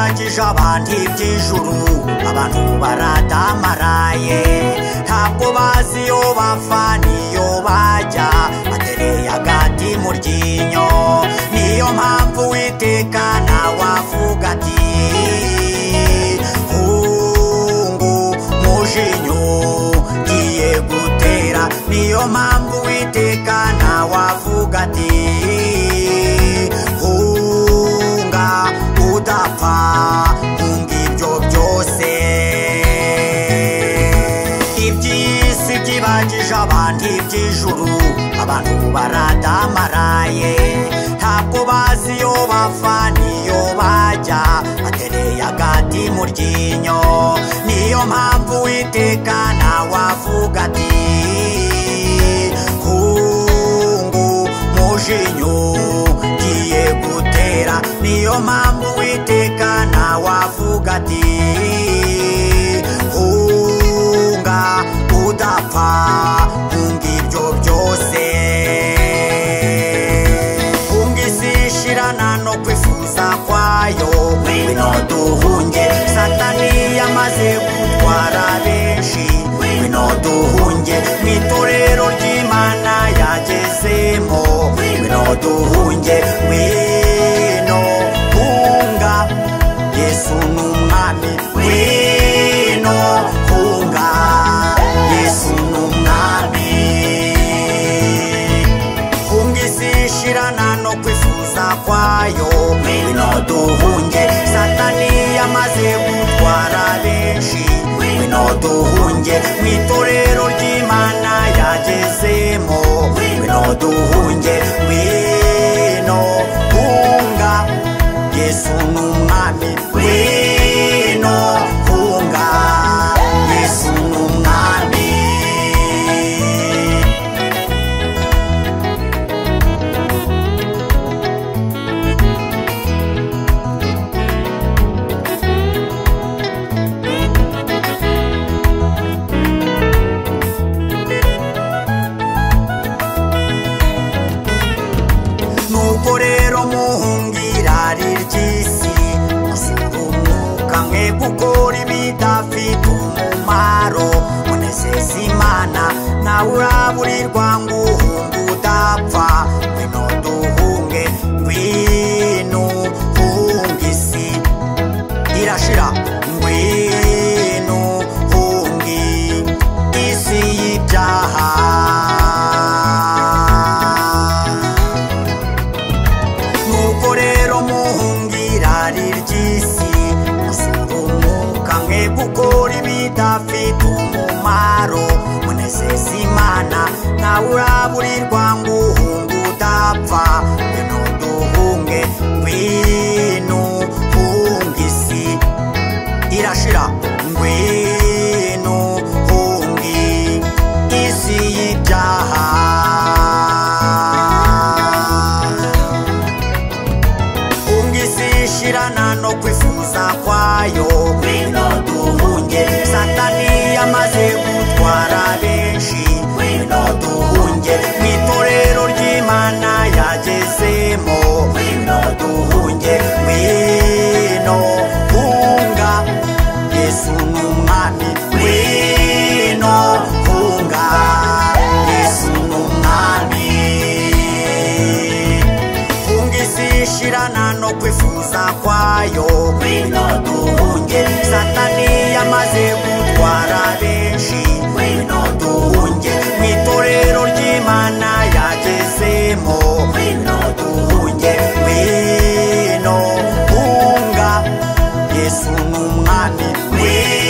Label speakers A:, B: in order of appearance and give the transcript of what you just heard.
A: abandi iby'ijuru abantu baradamaraye ntabwo bazi iyo bava n'iyo bajya batereye agati mu ryinyo niyo mpamvu witeka nawe avuga ati hungu mujinyuze gutera niyo mpamvu witeka nawe avuga ati hunga udapfa hunga ibyo byose iby'isi byibagije abandi iby'ijuru abantu baradamaraye ntabwo bazi iyo bava n'iyo bajya batereye agati mu ryinyo niyo mpamvu witeka nawe avuga ati hungu mujinyuze ugiye gutera niyo mpamvu witeka nawe avuga ati hunga udapfa hunga ibyo byose hunga isi ishirana no kwifuza kwayo ngwino duhunge satani yamaze gutwara benshi ngwino duhunge mu itorero ry'imana yagezemo ngwino duhunge ngwino hunga yesu ni umwami ngwino hunga yesu ni umwami hunga isi ishirana no kwifuza kwayo ngwino duhunge satani yamaze gutwara benshi ngwino duhunge mu itorero ry'imana yagezemo ngwino duhunge ngwino hunga yesu ni umwami ngwino hunga yesu ni umwami nuko rero muhungirari ry'isi musura umwuka mwe gukora ibidafite umumaro munezeza imana nawe uraburirwa ngo uhunge udapfa ngwino duhunge ngwino uhunge isi irashira ngwino uhunge isi y'ibyaha nuko rero muhungirari ry'isi musura umwuka mwe gukora ibidafite umumaro munezeza imana ntawe uraburirwa ngo uhunge udapfa ngwino duhunge ngwino hunga isi irashira ngwino hunge isi y'ibyaha ungisi ishirana no kwifuza kwayo ngwino duhunge satani yamaze gutwara benshi ngwino duhunge mu itorero ry'imana yagezemo ngwino duhunge ngwino hunga yesu ni umwami ngwino hunga yesu ni umwami hunga isi ishirana no kwifuza kwayo ngwino duhunge satani yamaze gutwara benshi ngwino duhunge mu itorero ry'imana yagezemo ngwino duhunge ngwino hunga yesu ni umwami ngwino